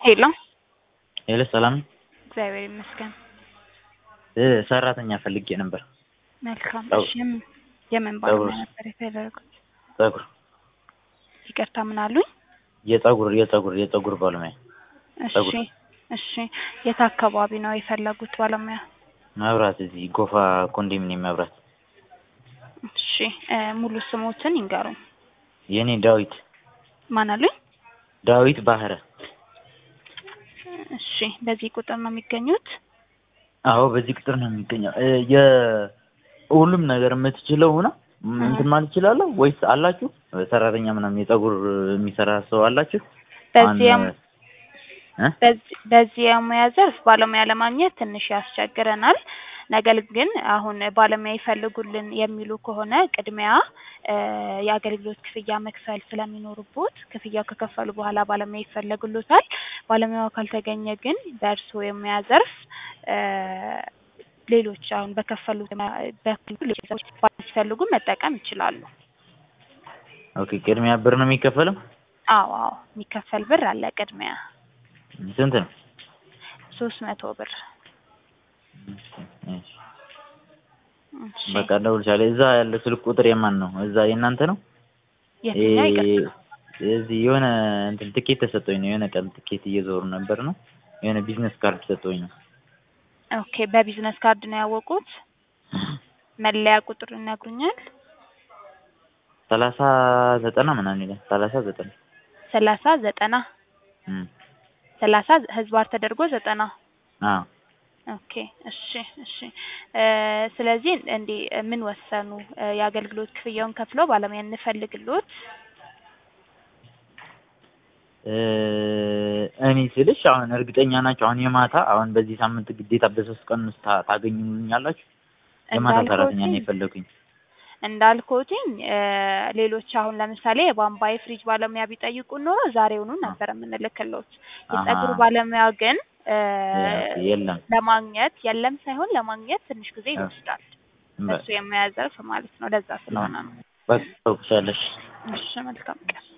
ሄሎ ሄሎ ሰላም ነው? እግዚአብሔር ይመስገን። እ ሰራተኛ ፈልጌ ነበር። መልካም። ጸጉር። እሺ የምን- የምን ጸጉር። ባለሙያ ነበር የፈለጉት? ጸጉር ይቅርታ ምን አሉኝ? የጸጉር የጸጉር የጸጉር ባለሙያ እሺ ጸጉር። እሺ የት አካባቢ ነው የፈለጉት ባለሙያ? መብራት እዚህ ጎፋ ኮንዶሚኒየም መብራት። እሺ እ ሙሉ ስሞትን ይንገሩኝ። የኔ ዳዊት ማን አሉኝ? ዳዊት ባህረ። እሺ በዚህ ቁጥር ነው የሚገኙት? አዎ በዚህ ቁጥር ነው የሚገኘው። እ የሁሉም ነገር የምትችለው ሆና እንትን ማለት እችላለሁ ወይስ አላችሁ ሰራተኛ ምናምን የጸጉር የሚሰራ ሰው አላችሁ? በዚህ አሁን፣ እ? በዚህ በዚህ የሙያ ዘርፍ ባለሙያ ለማግኘት ትንሽ ያስቸግረናል። ነገር ግን አሁን ባለሙያ ይፈልጉልን የሚሉ ከሆነ ቅድሚያ እ የአገልግሎት ክፍያ መክፈል ስለሚኖርቦት ክፍያው ከከፈሉ በኋላ ባለሙያ ይፈለጉሎታል። ባለሙያው ካልተገኘ ግን በእርስዎ የሙያ ዘርፍ እ ሌሎች አሁን በከፈሉ በክፍሉ ሲፈልጉ መጠቀም ይችላሉ። ኦኬ ቅድሚያ ብር ነው የሚከፈለው? አዎ አዎ የሚከፈል ብር አለ ቅድሚያ ስንት ነው? ሶስት መቶ ብር። እሺ። እሺ በቃ እደውልልሻለሁ። እዛ ያለ ስልክ ቁጥር የማን ነው? እዛ የእናንተ ነው? የትኛው ይቅርታ? እዚህ የሆነ እንትን ትኬት ተሰጠኝ ነው የሆነ ቀን ትኬት እየዞሩ ነበር ነው የሆነ ቢዝነስ ካርድ ሰጠኝ ነው። ኦኬ በቢዝነስ ካርድ ነው ያወቁት። መለያ ቁጥር ይነግሩኛል? ሰላሳ ዘጠና ምናምን ይላል። ሰላሳ ዘጠና ሰላሳ ዘጠና እም ሰላሳ ህዝባር ተደርጎ ዘጠና አዎ ኦኬ እሺ እሺ እ ስለዚህ እንዴ ምን ወሰኑ? እ የአገልግሎት ክፍያውን ከፍለው ባለሙያ እንፈልግሎት? እ እኔ ስልሽ አሁን እርግጠኛ ናቸው አሁን የማታ አሁን በዚህ ሳምንት ግዴታ በሶስት ቀን ውስጥ ታ- ታገኙልኛላችሁ? የማታ ሰራተኛ ነው የፈለኩኝ። እንዳልኩትኝ እ ሌሎች አሁን ለምሳሌ የቧንቧ የፍሪጅ ባለሙያ ቢጠይቁ ኖሮ ዛሬውኑ ነበር የምንልክሎት። የጸጉር አሃ። ባለሙያ ግን እ የለም ለማግኘት የለም ሳይሆን ለማግኘት ትንሽ ጊዜ አ- ይወስዳል። በ- እሱ የሙያ ዘርፍ ማለት ነው። ለዛ ስለሆነ ነው። በቃ ታውቅሻለሽ። እሺ መልካም ቀን።